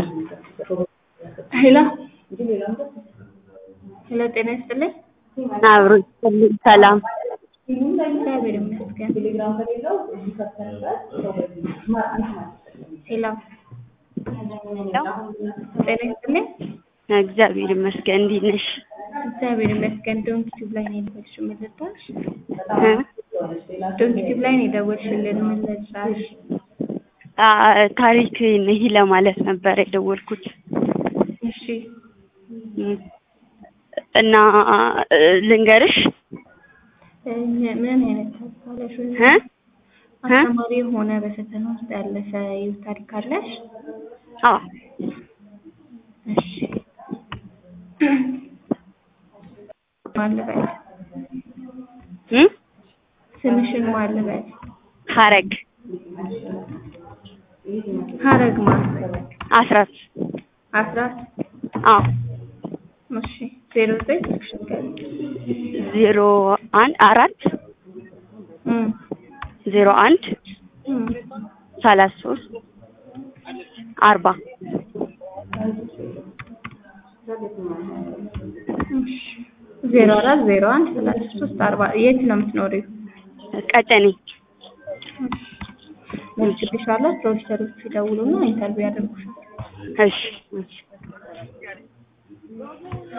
ሄሎ ሄሎ ጤና ይስጥልኝ። አብሮ ይስጥልኝ። ሰላም እግዚአብሔር ይመስገን። ሄሎ ጤና ይስጥልኝ። እግዚአብሔር ይመስገን። እንዴት ነሽ? እግዚአብሔር ይመስገን። ዶንክ ቲዩብ ላይ ነው የደወልሽው ምን ልርዳሽ? እ? ዶንክ ቲዩብ ላይ ነው የደወልሽልን ምን ልርዳሽ? አ ታሪክ ይህ ለማለት ነበር የደወልኩት እሺ እ እና እ ልንገርሽ እ ምን አይነት ታሪክ አለሽ? እ? እ? አስተማሪ የሆነ በፈተና ውስጥ ያለፈ የህይወት ታሪክ አለሽ? አዎ እሺ ማን ልበል? እ? ስምሽን ማን ልበል? ሀረግ ሀረግ ማን? አስራት አስራት አዎ እሺ ዜሮ ዘጠኝ ስልክሽን ንገሪኝ። ዜሮ አንድ አራት እም ዜሮ አንድ እም ሰላሳ ሶስት አርባ እሺ ዜሮ አራት ዜሮ አንድ ሰላሳ ሶስት አርባ የት ነው የምትኖሪው? ቀጨኔ መልክልሻለሁ። ፕሮፌሰሮቹ ይደውሉና ኢንተርቪው ያደርጉሻል። እሺ እሺ